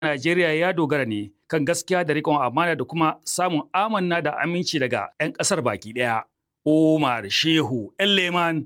Najeriya ya dogara ne kan gaskiya da riƙon amana da kuma samun amanna da aminci daga 'yan ƙasar baki ɗaya. Omar Shehu Leman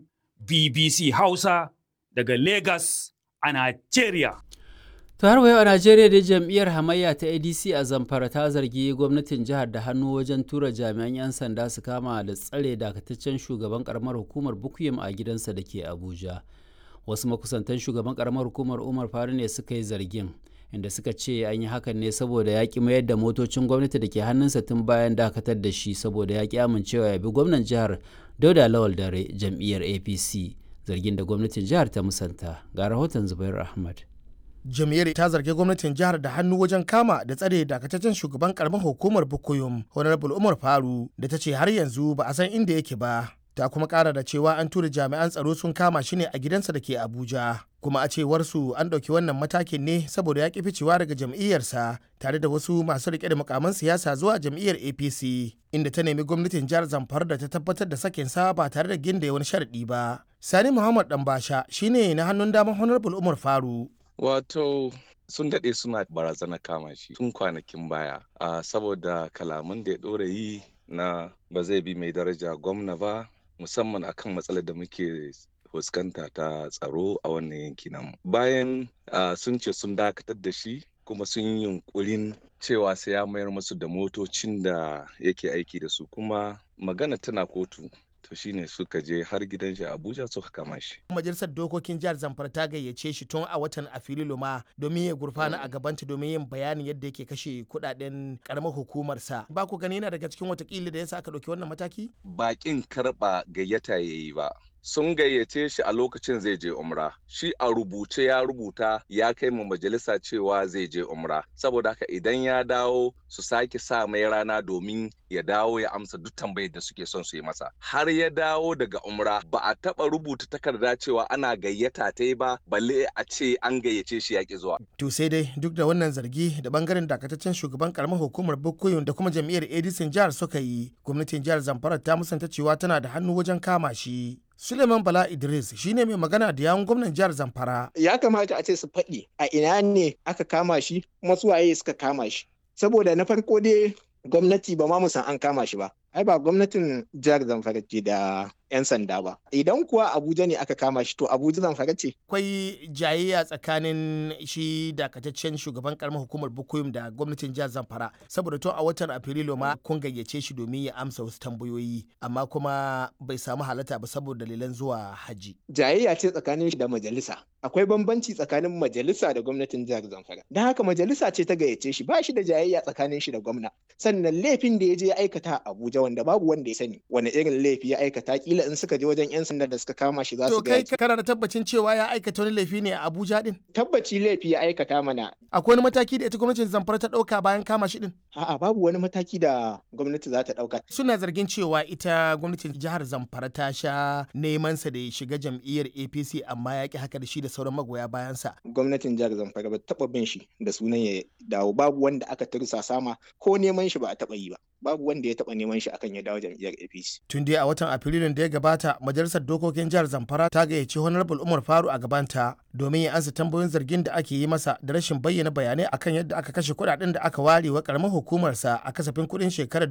BBC Hausa daga Lagos a Najeriya. To har wayo a Najeriya da jam'iyyar hamayya ta ADC a Zamfara ta zargi gwamnatin jihar da hannu wajen tura jami'an 'yan sanda su kama da tsare dakataccen shugaban karamar hukumar Bukuyum a gidansa da ke Abuja. Wasu makusantan shugaban karamar hukumar Umar Faru ne suka yi zargin inda suka ce an yi hakan ne saboda ya ƙi mayar da motocin gwamnati da ke hannunsa tun bayan dakatar da shi saboda ya ƙi amincewa ya bi gwamnan jihar Dauda Lawal Dare jam'iyyar APC zargin da gwamnatin jihar ta musanta ga rahoton Zubair Ahmad. jam'iyyar ta zargi gwamnatin jihar da hannu wajen kama da tsare dakataccen shugaban karamar hukumar bukuyum honorable umar faru da ta ce har yanzu ba a san inda yake ba ta kuma kara da cewa an tura jami'an tsaro sun kama shi ne a gidansa da ke abuja kuma a cewar su an ɗauki wannan matakin ne saboda ya ƙi ficewa daga jam'iyyarsa tare da wasu masu riƙe da mukaman siyasa zuwa jam'iyyar apc inda ta nemi gwamnatin jihar zamfara da ta tabbatar da sakin sa ba tare da ginda wani sharaɗi ba sani muhammad ɗanbasha shine na hannun daman honorable umar faru Wato sun daɗe suna barazana kama shi tun kwanakin baya a saboda kalaman da ya ɗora yi na ba zai bi mai daraja gwamna ba musamman akan matsalar da muke fuskanta ta tsaro a wannan yanki namu. Bayan sun ce sun dakatar da shi kuma sun yi yunkurin cewa sai ya mayar musu da motocin da yake aiki da su kuma magana tana kotu to shine suka je har gidan shi abuja suka kama shi majalisar dokokin jihar zamfara ta gayyace shi tun a watan afrilu ma domin ya gurfana a gabanta domin yin bayanin yadda yake kashe kudaden karamar hukumarsa ba ku gani yana daga cikin watakila da yasa aka ɗauki wannan mataki bakin karɓa gayyata yayi ba sun gayyace shi a lokacin zai je umra shi a rubuce ya rubuta ya kai mu majalisa cewa zai je umra saboda haka idan ya dawo su sake sa mai rana domin ya dawo ya amsa duk tambayar da suke son su yi masa har ya dawo daga umra ba a taba rubuta takarda cewa ana gayyata ta ba balle a ce an gayyace shi yaƙi zuwa to sai dai duk da wannan zargi da bangaren dakataccen shugaban karamar hukumar bukoyin da kuma jam'iyyar edison jihar suka yi gwamnatin jihar zamfara ta musanta cewa tana da hannu wajen kama shi Suleiman Bala Idris shine mai magana da yawun gwamnan jihar Zamfara. Ya kamata a ce su faɗi a ina ne aka kama shi kuma su waye suka kama shi. Saboda na farko dai gwamnati ba ma musan an kama shi ba. Ai ba gwamnatin jihar Zamfara ce da 'yan sanda ba. Idan kuwa Abuja ne aka kama shi to Abuja Zamfara ce. Akwai jayayya tsakanin shi dakataccen shugaban karamar hukumar Bukuyum da gwamnatin jihar Zamfara saboda to a watan Afrilu ma kun gayyace shi domin ya amsa wasu tambayoyi amma kuma bai samu halatta ba saboda dalilan zuwa haji. Jayayya ce tsakanin shi da majalisa. Akwai bambanci tsakanin majalisa da gwamnatin jihar Zamfara. Don haka majalisa ce ta gayyace shi ba shi da jayayya tsakanin shi da gwamna. Sannan laifin da ya je aikata a Abuja wanda babu wanda ya sani wani irin laifi ya aikata kila in suka je wajen 'yan sanda da suka kama shi za su To kai kana da tabbacin cewa ya aikata wani laifi ne a Abuja din? Tabbaci laifi ya aikata mana. Akwai wani mataki da ita gwamnatin Zamfara ta dauka bayan kama shi din? A'a babu wani mataki da gwamnati za ta dauka. Suna zargin cewa ita gwamnatin jihar Zamfara ta sha neman sa da ya shiga jam'iyyar APC amma ya ki haka da shi da sauran magoya bayansa. Gwamnatin jihar Zamfara ba taba bin shi da sunan ya dawo babu wanda aka tursa sama ko neman shi ba a taba yi ba. Babu wanda ya taba neman shi akan ya dawo jam'iyyar APC. Tun dai a watan Afrilun da ya gabata majalisar dokokin jihar Zamfara ta gayyaci Honorable Umar Faru a gabanta domin ya ansa tambayoyin zargin da ake yi masa da rashin bayyana bayanai akan yadda aka kashe kuɗaɗen da aka ware wa karamar hukumarsa a kasafin kuɗin shekarar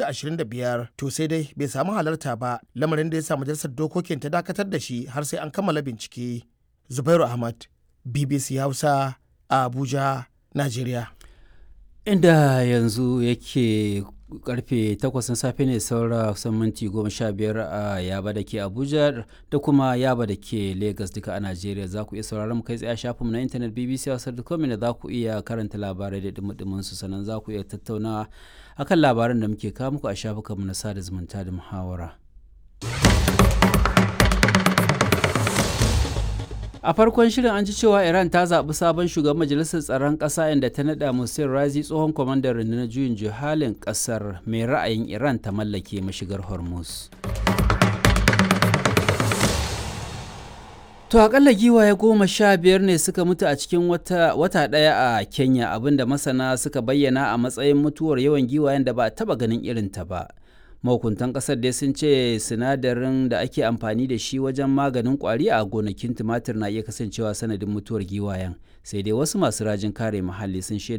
2025 to sai dai bai samu halarta ba lamarin da ya sa majalisar dokokin ta dakatar da shi har sai an kammala bincike. Zubairu Ahmad BBC Hausa a Abuja, Najeriya. Inda yanzu yake karfe 8 na safe ne saura kusan minti 15 a yaba da ke abuja da kuma yaba da ke lagos duka a najeriya za ku iya sauraron mu kai tsaye shafinmu na intanet bbc hausa.com da za ku iya karanta labarai da dumudumin su sannan za ku iya tattauna akan labaran da muke kawo muku a shafukanmu na sada zumunta da muhawara. a farkon shirin an ji cewa iran ta zaɓi sabon shugaban majalisar tsaron ƙasa inda ta naɗa musin razi tsohon kwamandan rundunar juyin juhalin ƙasar mai ra'ayin iran ta mallake mashigar hormuz to akalla giwaye goma sha biyar ne suka mutu a cikin wata, wata ɗaya a kenya abinda masana suka bayyana a matsayin mutuwar yawan giwayen da ba a taɓa ganin irinta ba mahukuntan kasar dai sun ce sinadarin da ake amfani da shi wajen maganin kwari a gonakin tumatir na iya kasancewa sanadin mutuwar giwayen sai dai wasu masu rajin kare muhalli sun shaida